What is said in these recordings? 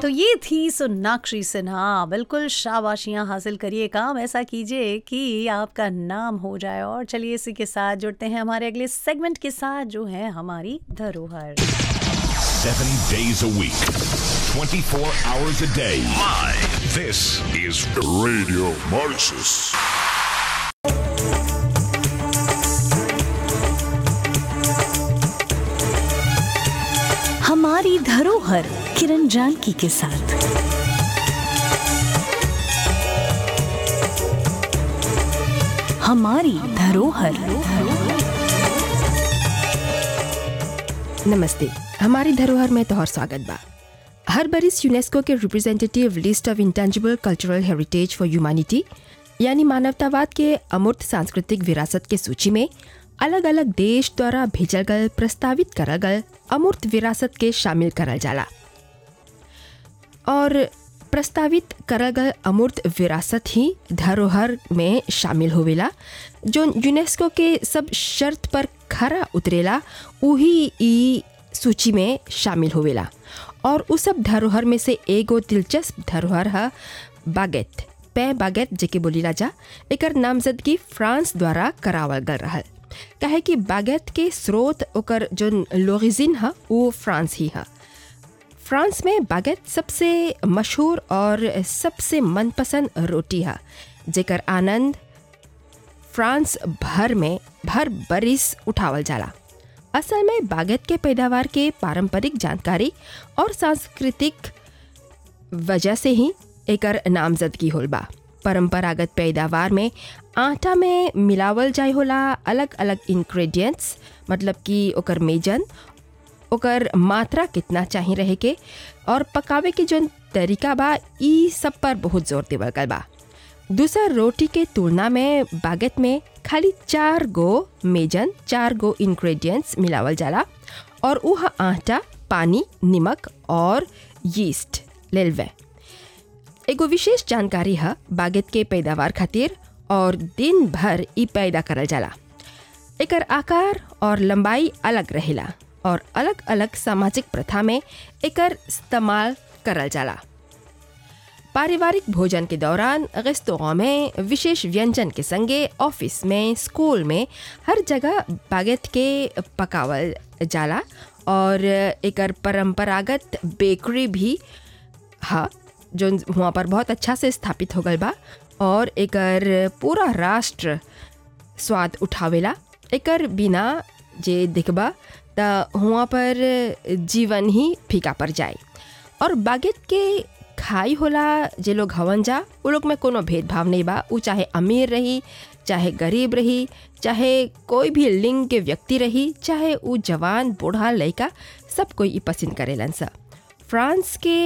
तो ये थी सोनाक्षी सिन्हा बिल्कुल शाबाशियां हासिल करिए काम ऐसा कीजिए कि आपका नाम हो जाए और चलिए इसी के साथ जुड़ते हैं हमारे अगले सेगमेंट के साथ जो है हमारी धरोहर Seven days a week, 24 hours a day. Live. This is Radio Mauritius. हमारी धरोहर किरण जानकी के साथ हमारी धरोहर नमस्ते हमारी धरोहर में तोहर स्वागत बा हर बरिस यूनेस्को के representative list of intangible cultural heritage for humanity यानी मानवतावाद के अमूर्त सांस्कृतिक विरासत के सूची में अलग अलग देश द्वारा भेजल गल प्रस्तावित करल गल अमूर्त विरासत के शामिल करल जाला और प्रस्तावित करल गल अमूर्त विरासत ही धरोहर में शामिल होवेला जो यूनेस्को के सब शर्त पर खरा उतरेला उही ई सूची में शामिल होवेला और उस सब धरोहर में से एगो दिलचस्प धरोहर है बागेट पै बागेट जेके बोलीला जा एकर नामजदगी फ्रांस द्वारा करावल गल रहल काहे कि बागेट के स्रोत ओकर जो लोरिजिन है वो फ्रांस ही है फ्रांस में बागेट सबसे मशहूर और सबसे मनपसंद रोटी है जेकर आनंद फ्रांस भर में भर बरिस उठावल जाला असल में बागेट के पैदावार के पारंपरिक जानकारी और सांस्कृतिक वजह से ही एकर नामजदगी होल बा परंपरागत पैदावार में आटा में मिलावल जाय होला अलग अलग इंग्रेडिएंट्स मतलब कि ओकर मेजन ओकर मात्रा कितना चाहिए रहे के और पकावे के जो तरीका बा ई सब पर बहुत जोर देवल गल बा दूसर रोटी के तुलना में बागेट में खाली चार गो मेजन चार गो इंग्रेडिएंट्स मिलावल जाला और वह आटा पानी नमक और यीस्ट लेलवे एगो विशेष जानकारी है बागेट के पैदावार खातिर और दिन भर ई पैदा करल जाला एकर आकार और लंबाई अलग रहेला और अलग अलग सामाजिक प्रथा में एकर इस्तेमाल करल जाला पारिवारिक भोजन के दौरान रेस्तों में विशेष व्यंजन के संगे ऑफिस में स्कूल में हर जगह बागेट के पकावल जाला और एकर परंपरागत बेकरी भी है जो वहाँ पर बहुत अच्छा से स्थापित हो गल बा और एकर पूरा राष्ट्र स्वाद उठावेला एकर बिना जे दिखबा त हुआ पर जीवन ही फीका पड़ जाए और बागेट के खाई होला जे लोग हवन जा वो लोग में कोनो भेदभाव नहीं बा उ चाहे अमीर रही चाहे गरीब रही चाहे कोई भी लिंग के व्यक्ति रही चाहे उ जवान बूढ़ा लड़का सब कोई ई पसंद करेलन सा फ्रांस के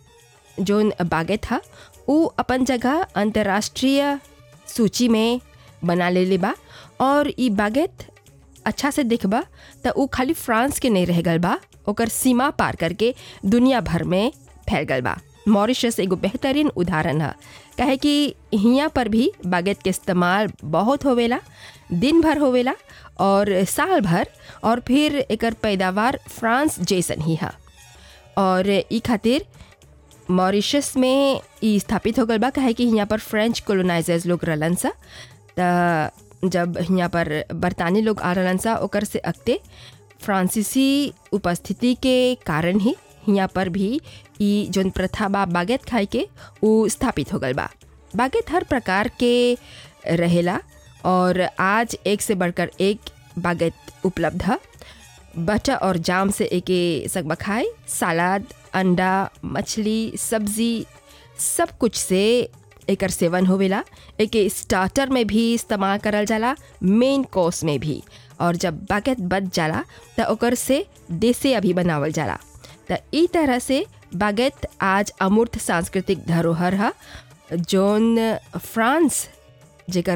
जोन बागेट था उ अपन जगह अंतर्राष्ट्रीय सूची में बना ले बा और ई बागेट अच्छा से देखबा त उ खाली फ्रांस के नहीं रह गल बा ओकर सीमा पार करके दुनिया भर में फैल गल बा मॉरिशस एगो बेहतरीन उदाहरण है कहे कि हियाँ पर भी बागेट के इस्तेमाल बहुत होवेला दिन भर होवेला और साल भर और फिर एकर पैदावार फ्रांस जैसन ही है और ई खातिर मॉरिशस में ई स्थापित हो गल बा कहे कि यहाँ पर फ्रेंच कोलोनाइजर्स लोग रहलन सा त जब यहाँ पर बरतानी लोग आ रहलन सा ओकर से अगते फ्रांसीसी उपस्थिति के कारण ही यहाँ पर भी ई जोन प्रथा बा बागेट खाए के उ स्थापित हो गल बा बागेट हर प्रकार के रहेला और आज एक से बढ़कर एक बागेट उपलब्ध है बटर और जाम से एके सकबा खाए सलाद अंडा मछली सब्जी सब कुछ से एकर सेवन होवेला एके स्टार्टर में भी इस्तेमाल करल जाला मेन कोर्स में भी और जब बागेट बच जाला त ओकर से देसे अभी बनावल जाला त ई तरह से बागेट आज अमूर्त सांस्कृतिक धरोहर है जोन फ्रांस जेकर